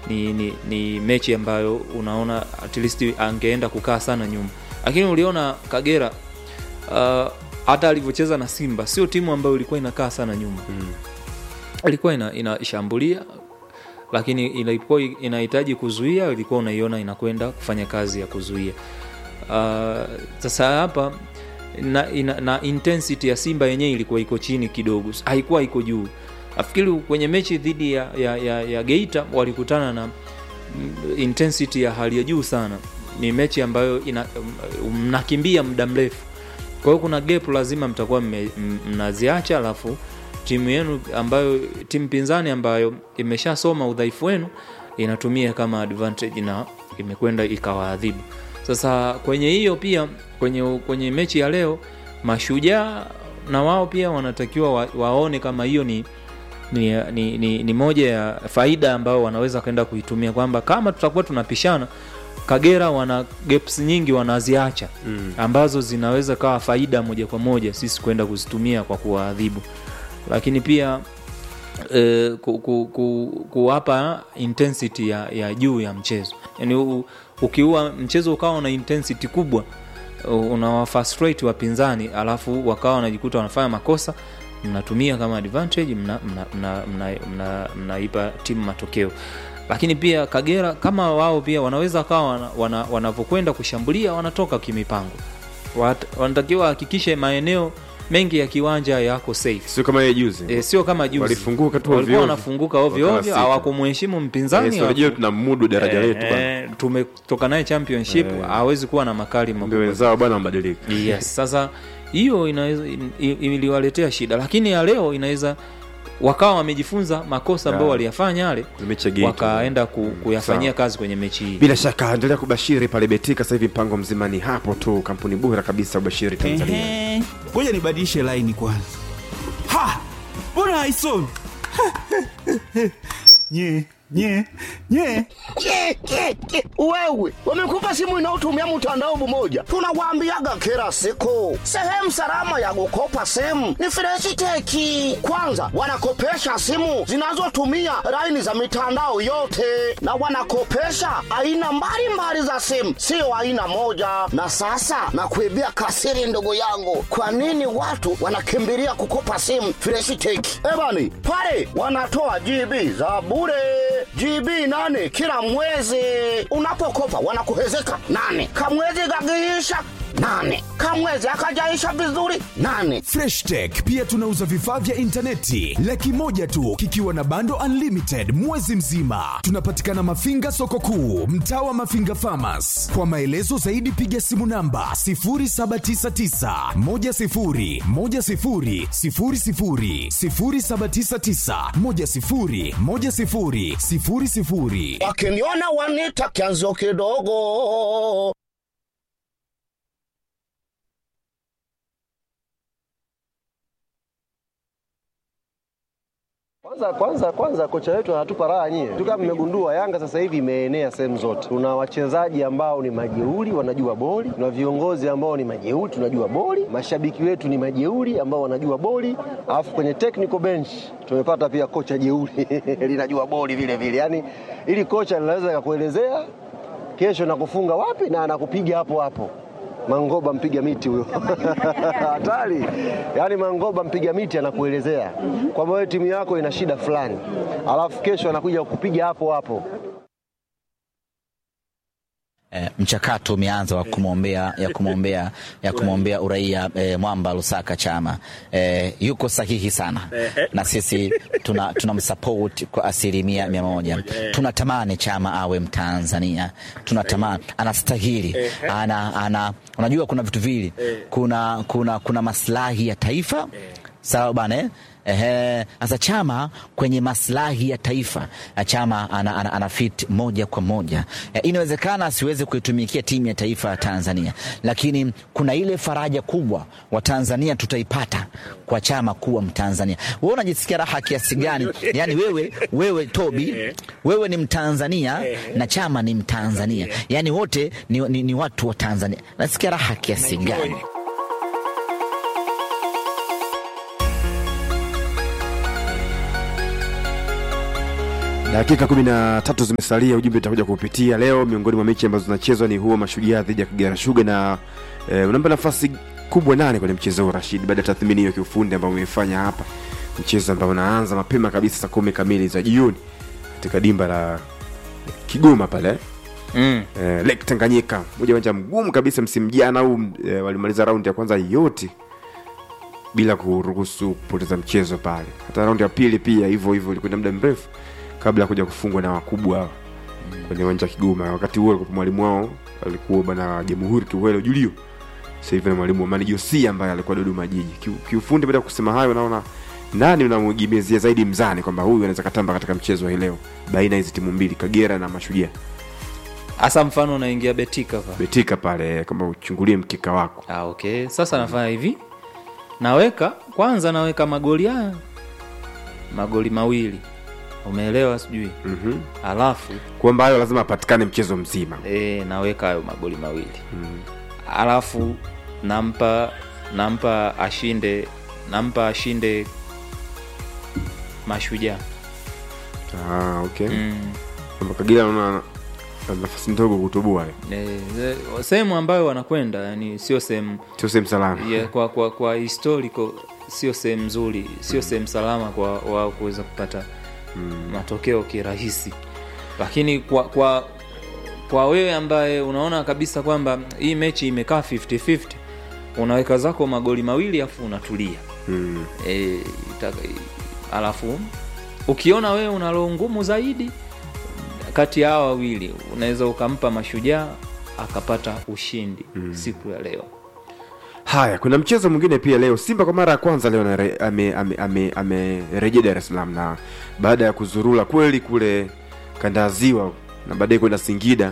ni, ni, ni mechi ambayo unaona at least angeenda kukaa sana nyuma, lakini uliona Kagera uh, hata alivyocheza na Simba sio timu ambayo ilikuwa inakaa sana nyuma mm. ilikuwa ina, inashambulia lakini ilipokuwa inahitaji kuzuia ilikuwa unaiona inakwenda kufanya kazi ya kuzuia. Uh, sasa hapa na, ina, na intensity ya Simba yenyewe ilikuwa iko chini kidogo, haikuwa iko juu. Nafikiri kwenye mechi dhidi ya, ya, ya, ya Geita walikutana na mm, intensity ya hali ya juu sana. Ni mechi ambayo ina, mnakimbia muda mrefu, kwa hiyo kuna gap lazima mtakuwa mme- m- mnaziacha, alafu timu yenu ambayo timu pinzani ambayo imeshasoma udhaifu wenu inatumia kama advantage na imekwenda ikawaadhibu. Sasa kwenye hiyo pia kwenye, kwenye mechi ya leo mashujaa na wao pia wanatakiwa wa, waone kama hiyo ni ni, ni, ni, ni moja ya faida ambayo wanaweza kwenda kuitumia kwamba kama tutakuwa tunapishana Kagera wana gaps nyingi wanaziacha mm. ambazo zinaweza kawa faida moja kwa moja sisi kwenda kuzitumia kwa kuwaadhibu, lakini pia eh, ku, ku, ku, kuwapa intensity ya, ya juu ya mchezo yani u, ukiua mchezo ukawa na intensity kubwa unawafrustrate wapinzani alafu wakawa wanajikuta wanafanya makosa mnatumia kama advantage mnaipa mna, mna, mna, mna, mnaipa timu matokeo lakini pia Kagera kama wao pia wanaweza kawa wana, wana, wanavyokwenda kushambulia wanatoka kimipango Wat, wanatakiwa wahakikishe maeneo mengi ya kiwanja yako safe sio kama yeye juzi e, sio kama juzi Walifunguka tu walikuwa ovyo ovyo. wanafunguka ovyo Wakawa ovyo sita. hawakumheshimu mpinzani Eh, so unajua hawaku- tuna mudu daraja letu bwana. Eh, tumetoka naye championship hawezi kuwa na makali ndio makubwa wenzao bwana wamebadilika yes sasa hiyo inaweza in- i- iliwaletea shida lakini ya leo inaweza wakawa wamejifunza makosa ambayo Yeah. waliyafanya yale mechi ya Geita. wakaenda ku, kuyafanyia Sawa. kazi kwenye mechi hii bila shaka endelea kubashiri pale betika sasa hivi mpango mzima ni hapo tu kampuni bora kabisa ubashiri tanzania Ehe, ngoja nibadilishe laini kwanza. Ha, mbona haisomi? nye nye nye Ke, ke, ke. Wewe wamekupa simu inayotumia mtandao mmoja, tunawaambiaga kila siku, sehemu salama ya kukopa simu ni Freshiteki. Kwanza wanakopesha simu zinazotumia laini za mitandao yote, na wanakopesha aina mbalimbali za simu, sio aina moja. Na sasa nakuibia kasiri, ndugu yangu, kwa nini watu wanakimbilia kukopa simu Freshiteki? Ebani pale wanatoa GB za bure GB nane kila mwezi. Unapokopa wanakuhezeka nane, kamwezi gagiisha nane, kamwezi akajaisha vizuri nane. freshtech pia tunauza vifaa vya intaneti laki moja tu kikiwa na bando unlimited mwezi mzima tunapatikana mafinga soko kuu mtaa wa mafinga famas kwa maelezo zaidi piga simu namba 799 Wakiniona wanita kianzo kidogo. Kwanza kwanza kwanza kocha wetu anatupa raha nyie. Tu kama mmegundua Yanga sasa hivi imeenea sehemu zote. Tuna wachezaji ambao ni majeuri wanajua boli, tuna viongozi ambao ni majeuri tunajua boli, mashabiki wetu ni majeuri ambao wanajua boli, alafu kwenye technical bench tumepata pia kocha jeuri linajua boli vile vile. Yaani ili kocha linaweza kakuelezea kesho nakufunga wapi na anakupiga hapo hapo. Mangoba mpiga miti huyo hatari. Yaani Mangoba mpiga miti anakuelezea kwamba wewe timu yako ina shida fulani, alafu kesho anakuja kukupiga hapo hapo. eh, mchakato umeanza wa kumwombea ya kumwombea ya kumwombea uraia eh, Mwamba Lusaka Chama eh, yuko sahihi sana na sisi tuna tunamsupport kwa asilimia mia moja. Tunatamani Chama awe Mtanzania, tunatamani anastahili, ana, ana, unajua kuna vitu vili, kuna, kuna, kuna maslahi ya taifa sawa bana eh? Ehe, sasa Chama kwenye maslahi ya taifa eh, Chama ana, ana, ana fit moja kwa moja eh, inawezekana asiweze kuitumikia timu ya taifa ya Tanzania, lakini kuna ile faraja kubwa wa Tanzania tutaipata kwa Chama kuwa Mtanzania. Wewe unajisikia raha kiasi gani? Yani wewe, wewe Tobi, wewe ni Mtanzania na Chama ni Mtanzania, yani wote ni, ni, ni watu wa Tanzania. Nasikia raha kiasi gani? dakika kumi na tatu zimesalia ujumbe utakuja kuupitia leo miongoni mwa mechi ambazo zinachezwa ni huo mashujaa dhidi ya kagera shuga na e, unampa nafasi kubwa nane kwenye mchezo huu rashid baada ya tathmini hiyo kiufundi ambao umeifanya hapa mchezo ambao unaanza mapema kabisa saa kumi kamili za jioni katika dimba la kigoma pale mm. eh, lake tanganyika moja uwanja mgumu kabisa msimu jana huu eh, walimaliza raundi ya kwanza yote bila kuruhusu kupoteza mchezo pale hata raundi ya pili pia hivyo hivyo ilikwenda muda mrefu kabla ya kuja kufungwa na wakubwa hawa kwenye uwanja wa kigoma wakati huo alikuwa mwalimu wao alikuwa bwana jamhuri kiuhelo julio sasa hivi na mwalimu Amani Josia ambaye alikuwa Dodoma Jiji. Kiu- Kiufundi, baada ya kusema hayo, naona nani unamwegemezia zaidi mzani kwamba huyu anaweza katamba katika mchezo wa hii leo baina ya hizi timu mbili, Kagera na Mashujaa. hasa mfano unaingia betika pa Betika pale, kama uchungulie mkeka wako. ah, okay sasa nafanya hivi naweka kwanza naweka magoli haya magoli mawili umeelewa sijui mm alafu kwamba hayo lazima apatikane mchezo mzima. e, naweka hayo magoli mawili mm. alafu nampa nampa ashinde nampa ashinde mashujaa Ah, okay. mm. Kwamba Kagera naona ana nafasi ndogo kutoboa, e, ze- sehemu ambayo wanakwenda yani sio sehemu sio sehemu salama. yeah, kwa, kwa, kwa historical sio sehemu nzuri sio sehemu salama kwa wao kuweza kupata mm. matokeo kirahisi lakini kwa kwa kwa wewe ambaye unaona kabisa kwamba hii mechi imekaa 50-50 unaweka zako magoli mawili afu unatulia Mm. e, itaka- alafu ukiona wewe una roho ngumu zaidi kati ya hawa wawili unaweza ukampa mashujaa akapata ushindi mm. siku ya leo Haya, kuna mchezo mwingine pia leo. Simba kwa mara ya kwanza leo amerejea ame, ame, ame, amerejea Dar es Salaam na baada ya kuzurula kweli kule kanda ya Ziwa na baadaye kwenda Singida,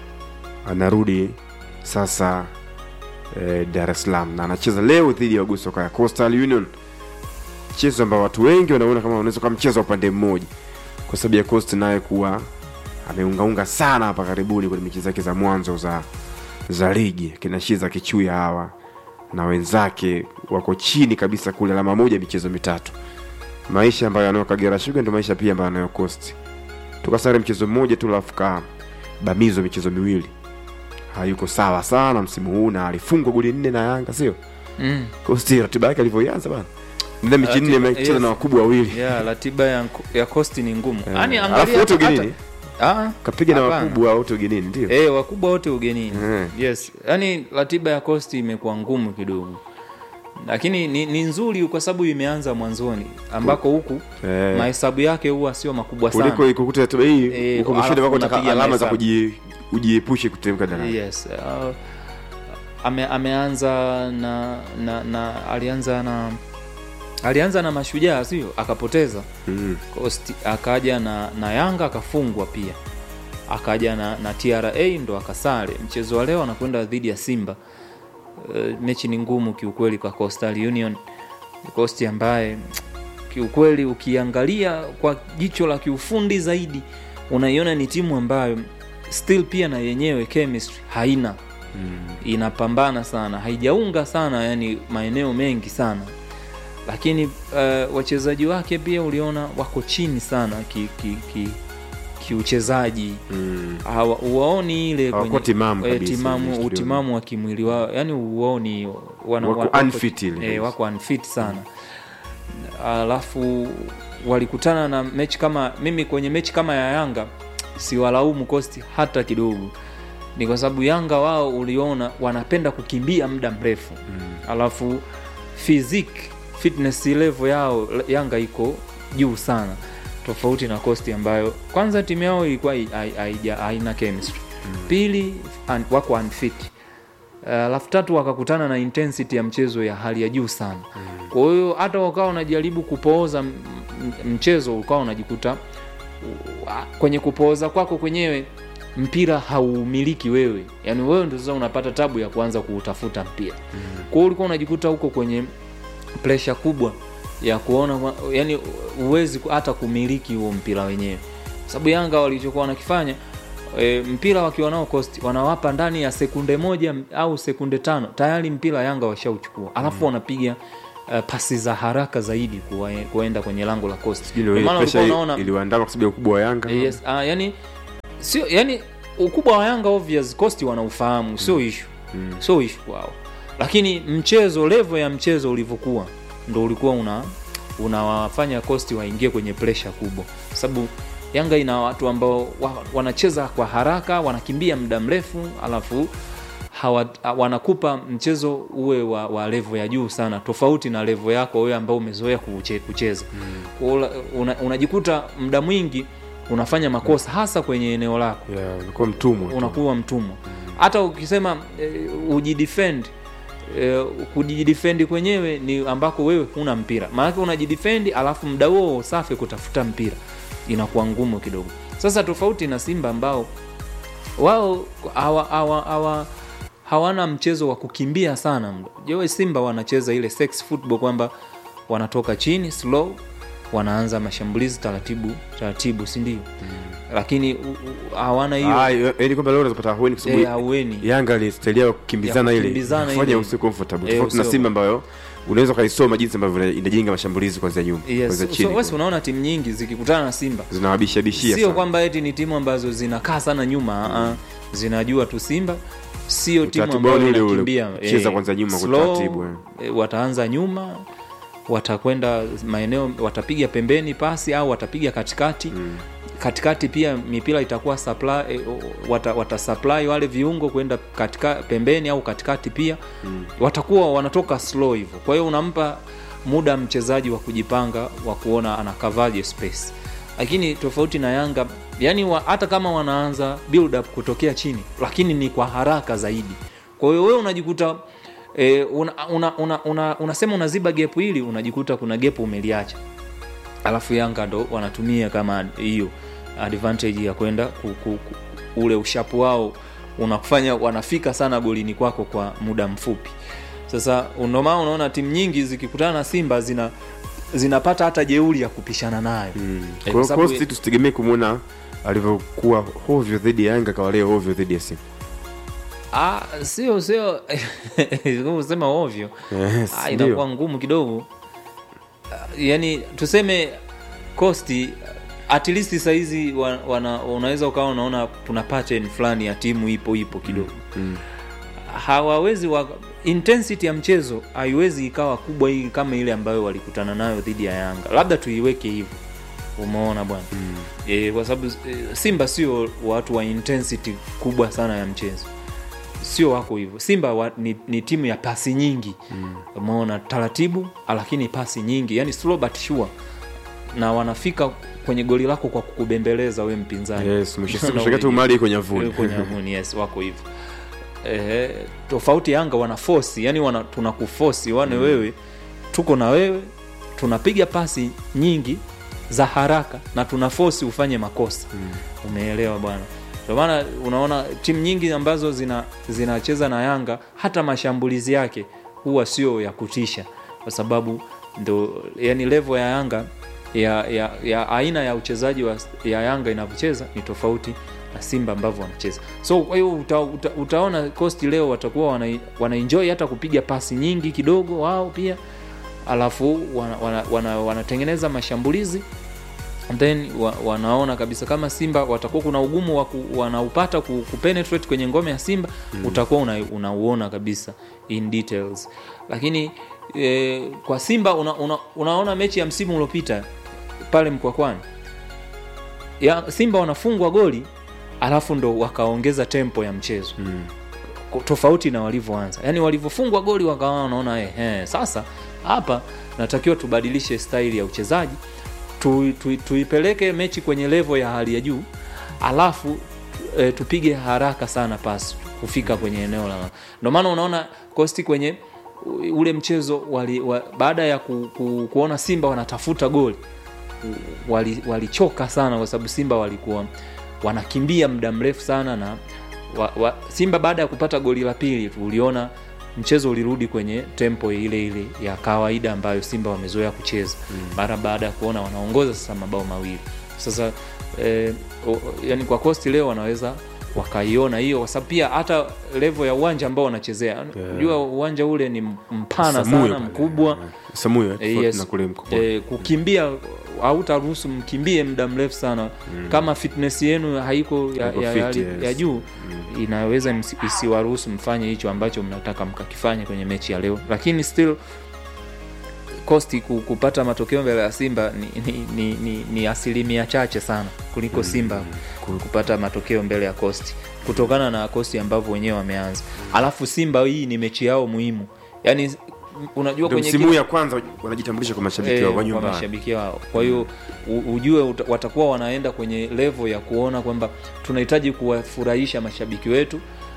anarudi sasa eh, Dar es Salaam na anacheza leo dhidi ya Waguso ya Coastal Union, mchezo ambao watu wengi wanaona kama unaweza kuwa mchezo wa upande mmoja, kwa sababu ya Coast naye kuwa ameungaunga sana hapa karibuni kwenye mechi zake za mwanzo za za ligi kinashiza kichuya hawa na wenzake wako chini kabisa kule alama moja michezo mitatu maisha ambayo anayo kagera shuga ndio maisha pia ambayo anayo costi tukasare mchezo mmoja tu alafu kabamizwa michezo miwili hayuko sawa sana msimu huu na alifungwa goli nne na yanga sio mm. costi ratiba yake alivyoianza bana nne mechi nne Ratiba- amecheza yes. na wakubwa wawili yeah, ratiba ya, ya costi ni ngumu Eh, yani alafu angalia wote hata- ugenini Ah, kapiga na hapana. wakubwa wote ugenini ndio Eh, wakubwa wote ugenini Eh. yes yani ratiba ya costi imekuwa ngumu kidogo lakini ni, ni nzuri kwa sababu imeanza mwanzoni ambako huku Eh. mahesabu yake huwa sio makubwa sana kuliko ikukuta ratiba hii Eh, huko mwishoni alafu wako taka unapiga alama za mahesabu. kuji- ujiepushe kuteremka daraja yes uh, ame, ameanza na, na, na alianza na alianza na mashujaa sio akapoteza Mm. Coast akaja na, na yanga akafungwa pia akaja na, na tra ndo akasare mchezo wa leo anakwenda dhidi ya simba uh, mechi ni ngumu kiukweli kwa coastal union costi ambaye kiukweli ukiangalia kwa jicho la kiufundi zaidi unaiona ni timu ambayo still pia na yenyewe chemistry haina mm. inapambana sana haijaunga sana yani maeneo mengi sana lakini uh, wachezaji wake pia uliona wako chini sana ki, ki, ki, kiuchezaji Mm. Hawa- uwaoni ile Hawakuwa kwenye- timamu eh, kabisa, timamu ile studio. utimamu wa kimwili wao yani uwaoni wana, Wako wa- unfit ile eh, kabisa. wako unfit sana alafu walikutana na mechi kama mimi kwenye mechi kama ya yanga siwalaumu kosti hata kidogo ni kwa sababu yanga wao uliona wanapenda kukimbia muda mrefu mm. alafu physic fitness level yao yanga iko juu sana tofauti na kosti ambayo kwanza timu yao ilikuwa hai- hai- haija- haina chemistry mm. pili un, wako unfit alafu uh, tatu wakakutana na intensity ya mchezo ya hali ya juu sana mm. kwa hiyo hata ukawa unajaribu kupooza m- m- mchezo ukawa unajikuta u- kwenye kupooza kwako kwenyewe mpira hauumiliki wewe yaani wewe ndio sasa unapata tabu ya kuanza kuutafuta mpira mm. kwa hiyo ulikuwa unajikuta huko kwenye presha kubwa ya kuona kwa- yani uwezi hata kumiliki huo mpira wenyewe sababu yanga walichokuwa wanakifanya e, mpira wakiwa nao cost wanawapa ndani ya sekunde moja au sekunde tano tayari mpira yanga washauchukua alafu wanapiga uh, pasi za haraka zaidi kuwa, kuenda kwenye lango la Coast. Sijui Ndio ndio maana pressure ulikuwa unaona iliwaandama kwa sababu ya ukubwa wa Yanga yes, uh, yani sio yani ukubwa wa Yanga obvious Coast wanaufahamu sio issue Mm. sio issue kwao, lakini mchezo level ya mchezo ulivyokuwa ndo ulikuwa una unawafanya Coast waingie kwenye pressure kubwa, sababu Yanga ina watu ambao wa, wanacheza kwa haraka, wanakimbia muda mrefu, alafu hawa, wanakupa mchezo uwe wa, wa level ya juu sana, tofauti na level yako wewe ambao umezoea kuche, kucheza mm. una, unajikuta muda mwingi unafanya makosa hasa kwenye eneo lako yeah, unakuwa mtumwa tu. unakuwa mtumwa hata ukisema e, ujidefend e, kujidefend kwenyewe ni ambako wewe huna mpira maanake unajidefend alafu mda huo safi kutafuta mpira inakuwa ngumu kidogo sasa tofauti na simba ambao wao hawa, hawa, hawa, hawana mchezo wa kukimbia sana jewe simba wanacheza ile sex football kwamba wanatoka chini slow wanaanza mashambulizi taratibu taratibu sindio mm. lakini u- u- hawana hiyo Ah, yaani kwamba leo unazopata ahueni kwa Eh, sababu ahueni. Yanga alistelia kukimbizana Ya ile kukimbizana kufanya ile. usi comfortable Eh, tofauti na usio- Simba ambayo unaweza ukaisoma jinsi ambavyo ina- inajenga mashambulizi kwanzia nyuma yes. kwanzia so, chini wesi unaona timu nyingi zikikutana na simba zinawabishabishia sio sana. kwamba eti ni timu ambazo zinakaa sana nyuma mm. zinajua tu simba sio timu Utaratibu ambayo wao ni ule ule, inakimbia kucheza kwanza nyuma kwa slow, utaratibu, eh. eh, wataanza nyuma watakwenda maeneo watapiga pembeni pasi au watapiga katikati mm. katikati pia mipira itakuwa supply, eh, wata, wata supply wale viungo kwenda katika pembeni au katikati pia mm. watakuwa wanatoka slow hivyo kwa hiyo unampa muda mchezaji wa kujipanga wa kuona anakavaje space lakini tofauti na yanga yani wa, hata kama wanaanza build up kutokea chini lakini ni kwa haraka zaidi kwa hiyo wewe unajikuta e, una, una, una, una, unasema unaziba gepu hili unajikuta kuna gepu umeliacha alafu yanga ndo wanatumia kama hiyo advantage ya kwenda ku, ku, ku, ule ushapu wao unafanya wanafika sana golini kwako kwa muda mfupi sasa ndomaa unaona timu nyingi zikikutana na simba zina zinapata hata jeuri ya kupishana nayo mm. Kwa hiyo Coast tusitegemee kumwona alivyokuwa hovyo dhidi ya Yanga kawa leo hovyo dhidi ya Simba Ah, sio sio sema ovyo Yes, ah, ndio. inakuwa ngumu kidogo Ah, yani tuseme kosti at least sahizi wa, wana, unaweza ukawa unaona kuna pattern fulani ya timu ipo ipo kidogo mm. hawawezi wa, intensity ya mchezo haiwezi ikawa kubwa hii kama ile ambayo walikutana nayo dhidi ya yanga labda tuiweke hivyo umeona bwana mm. e, kwa sababu e, simba sio watu wa intensity kubwa sana ya mchezo sio wako hivyo simba wa, ni, ni timu ya pasi nyingi mm. umeona taratibu lakini pasi nyingi yani slow but sure na wanafika kwenye goli lako kwa kukubembeleza we mpinzani Yes, mwisho siku Na shaka tu uli- mali iko nyavuni. iko nyavuni yes wako hivyo eh, tofauti yanga wana fosi yani wana, tunakufosi wane mm. wewe tuko na wewe tunapiga pasi nyingi za haraka na tuna fosi ufanye makosa mm. umeelewa bwana ndio maana unaona timu nyingi ambazo zina zinacheza na yanga hata mashambulizi yake huwa sio ya kutisha kwa sababu ndo yani level ya yanga ya, ya, ya aina ya uchezaji wa, ya yanga inavyocheza ni tofauti na simba ambavyo wanacheza so kwa hiyo uta, uta, utaona costi leo watakuwa wana, wanaenjoy hata kupiga pasi nyingi kidogo wao pia alafu wanatengeneza wana, wana, wanatengeneza mashambulizi then wa, wanaona kabisa kama simba watakuwa kuna ugumu wa ku, wanaupata ku, kupenetrate kwenye ngome ya simba mm. utakuwa una, unauona kabisa in details lakini e, kwa simba una, una, unaona mechi ya msimu uliopita pale mkwakwani ya simba wanafungwa goli alafu ndo wakaongeza tempo ya mchezo mm. tofauti na walivyoanza yaani walivyofungwa goli wakawa wanaona eh, eh, sasa hapa natakiwa tubadilishe staili ya uchezaji tu, tu, tuipeleke mechi kwenye levo ya hali ya juu alafu e, tupige haraka sana pasi kufika kwenye eneo la ndio maana unaona kosti kwenye u- ule mchezo wali, wa, baada ya ku, ku, kuona simba wanatafuta goli wali- walichoka sana kwa sababu simba walikuwa wanakimbia muda mrefu sana na wa, wa, simba baada ya kupata goli la pili tu uliona mchezo ulirudi kwenye tempo ile ile ya kawaida ambayo simba wamezoea kucheza mara baada ya kuona wanaongoza sasa mabao mawili sasa eh, o, yani kwa kosti leo wanaweza wakaiona hiyo kwa sababu pia hata level ya uwanja ambao wanachezea unajua uwanja ule ni mpana Samuyo sana pale. mkubwa Samuyo Eh, tofauti yes. na kule mkubwa. Eh, kukimbia hautaruhusu mkimbie muda mrefu sana kama fitness yenu haiko ya, Haiko ya, fit, ya, yes. ya juu inaweza msi- isiwaruhusu mfanye hicho ambacho mnataka mkakifanya kwenye mechi ya leo lakini still kosti ku- kupata matokeo mbele ya simba ni, ni, ni, ni, ni asilimia chache sana kuliko simba ku- kupata matokeo mbele ya kosti kutokana na kosti ambavyo wenyewe wameanza alafu simba hii ni mechi yao muhimu yaani unajua Ndio kwenye msimu kila- huu ya kwanza wanajitambulisha kwa mashabiki Eh, wao wa kwa nyumbani. mashabiki wao kwa hiyo u- ujue uta- watakuwa wanaenda kwenye levo ya kuona kwamba tunahitaji kuwafurahisha mashabiki wetu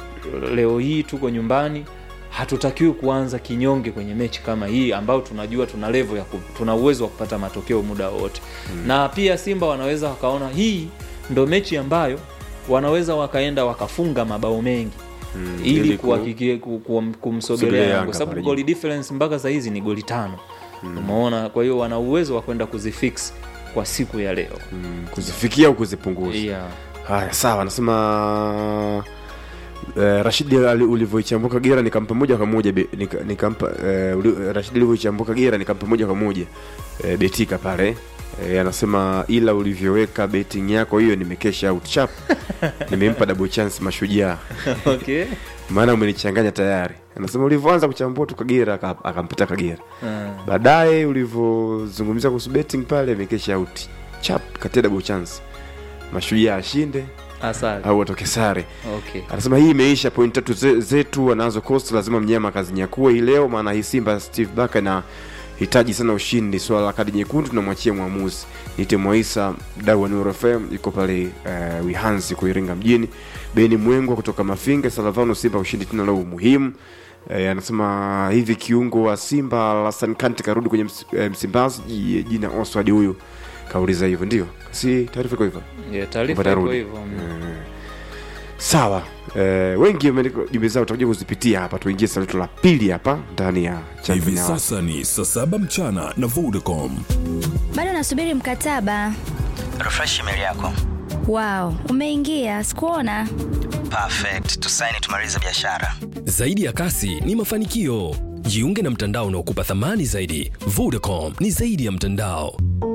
leo hii tuko nyumbani hatutakiwi kuanza kinyonge kwenye mechi kama hii ambayo tunajua tuna levo ya ku, tuna uwezo wa kupata matokeo muda wote mm. na pia simba wanaweza wakaona hii ndo mechi ambayo wanaweza wakaenda wakafunga mabao mengi Mm, ili ili ku- kuhakiki- ku- ku- Sogelea kumsogelea Yanga Yanga, kwa sababu pale goli difference mpaka sahizi ni goli tano umeona kwa hiyo wana uwezo wa kwenda kuzifix kwa siku ya leo Mm, kuzifikia au kuzipunguza. yeah. Haya, sawa, anasema Uh, Rashidi ali- ulivyoichambua Kagera nikampa moja kwa moja be- nika- nikampa uh, uli- Rashidi ulivyoichambua Kagera nikampa moja kwa moja uh, betika pale uh, anasema ila ulivyoweka betting yako hiyo nimekesha out chap nimempa double chance mashujaa okay. maana umenichanganya tayari anasema ulivyoanza kuchambua tu Kagera aka- akampita Kagera Ah. baadaye ulivyozungumzia kuhusu betting pale imekesha out chap katia double chance mashujaa ashinde asante au watoke sare okay. anasema hii imeisha point tatu ze- zetu wanazo cost lazima mnyama akazinyakue hii leo maana hii simba steve baka na hitaji sana ushindi swala la kadi nyekundu tunamwachia mwamuzi nite mwaisa mdau wa Nuru fm iko pale uh, wihansi kuiringa mjini beni mwengwa kutoka mafinga salavano simba ushindi tena leo muhimu Eh, anasema hivi kiungo wa simba lasan kanti karudi kwenye ms, eh, msimbazi ji- jina oswald huyu kauliza hivyo ndio si taarifa iko hivyo yeah, taarifa Kupata iko rudi. hivyo mm. sawa eh, wengi wameandika jumbe zao tutakuja kuzipitia hapa tuingie saa letu la pili hapa ndani ya hivi Champion Hour. sasa ni saa saba mchana na vodacom bado nasubiri mkataba refresh email yako wow umeingia sikuona perfect tusaini tumalize biashara Zaidi ya kasi ni mafanikio. Jiunge na mtandao unaokupa thamani zaidi. Vodacom ni zaidi ya mtandao.